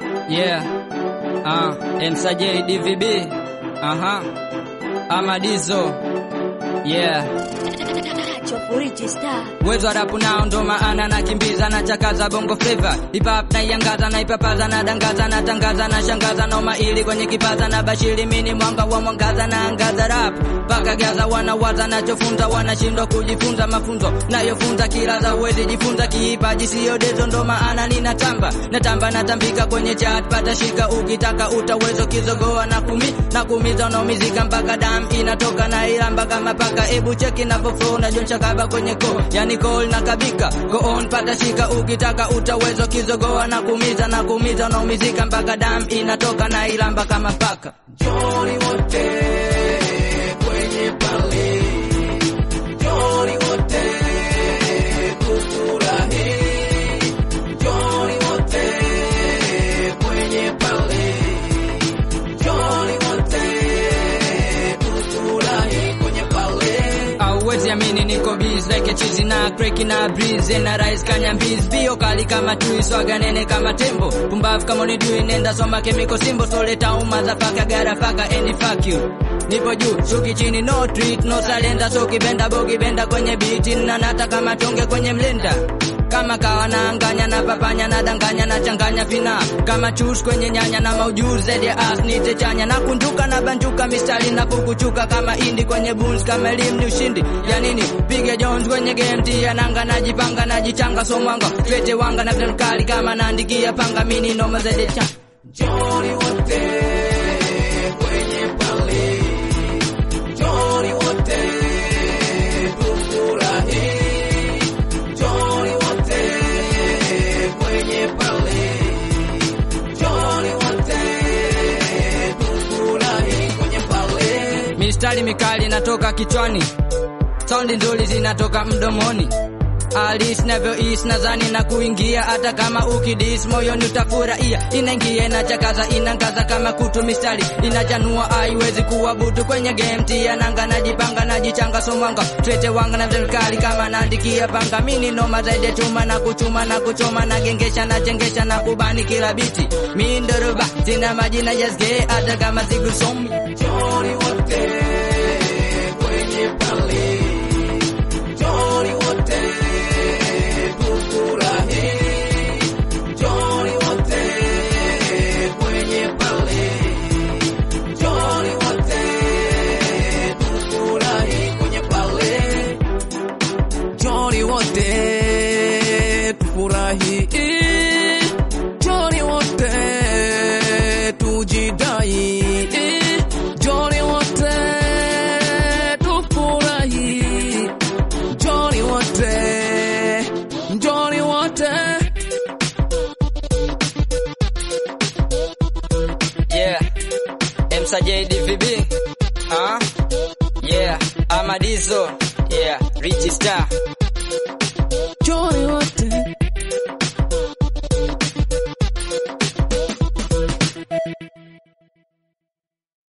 Yeah. Ah, Msajili DVB. Aha. Amadizo. Yeah. Chopuriti star. Uwezo wa rapu nao ndo maana nakimbiza na chakaza bongo flava hip hop na iangaza na ipapaza na dangaza na tangaza na shangaza noma ili kwenye kipaza na bashiri mini mwanga wa mwangaza na angaza rap mpaka gaza wanawaza nachofunza wanashindwa kujifunza mafunzo nayofunza kila za uwezi jifunza kiipaji siyo dezo ndo maana ninatamba natamba natambika kwenye chat pata shika ukitaka utaweza kizogoa na kumi na kumiza unaumizika mpaka dam inatoka na ilamba kama paka ebu cheki na flow na jonsha kaba kwenye ko yani call na kabika go on pata shika ukitaka utaweza kizogoa na kumiza na kumiza unaumizika mpaka dam inatoka na ilamba kama paka Joni wote kwenye pale, Joni wote kufurahi, Joni wote kwenye pale, Joni wote kufurahi kwenye pale. auwezi amini niko biz like chizi na crack na breeze na rise kanya mbiz bio kali kama chui swaga nene kama tembo pumbavu kama ni dui nenda soma chemical symbol soleta uma za faka gara faka any fuck you nipo juu shuki chini no treat no salenda so kibenda bogi benda kwenye biti na nata kama tonge kwenye mlenda kama kawa naanganya na papanya na danganya na changanya vina kama chus kwenye nyanya na maujuzi zaidi ya as nite chanya na kunjuka na banjuka mistari na kukuchuka kama indi kwenye buns kama elimu ni ushindi ya nini piga jones kwenye game tia nanga najipanga najichanga so mwanga twete wanga na vile kali kama naandikia panga mini noma zaidi ya cha Joni wote kwenye pale, Joni wote kufurahi, Joni wote kwenye pale, Joni wote kufurahi kwenye pale. mistari mikali inatoka kichwani saundi nzuri zinatoka mdomoni alis navyois nadhani na kuingia hata kama ukidis moyoni utafurahia inaingia inachakaza inangaza kama kutu mistari inachanua haiwezi kuwa butu kwenye game tia nanga najipanga najichanga somwanga twete wanga na serikali kama naandikia panga mini noma zaidi ya chuma na kuchuma na kuchoma na gengesha na chengesha na kubani kila biti mindoroba sina majina jasge hata kama sigusomi Joni wote kwenye pale, Joni wote kufurahi, Joni wote kwenye pale, Joni wote kufurahi kwenye pale, Joni wote tufurahi, Joni wote tujidai, Joni wote tufurahi, Joni wote, Joni wote. Yeah. Msa JDVB. Ah. Yeah. Amadizo. Yeah. Richie Star. Johnny, what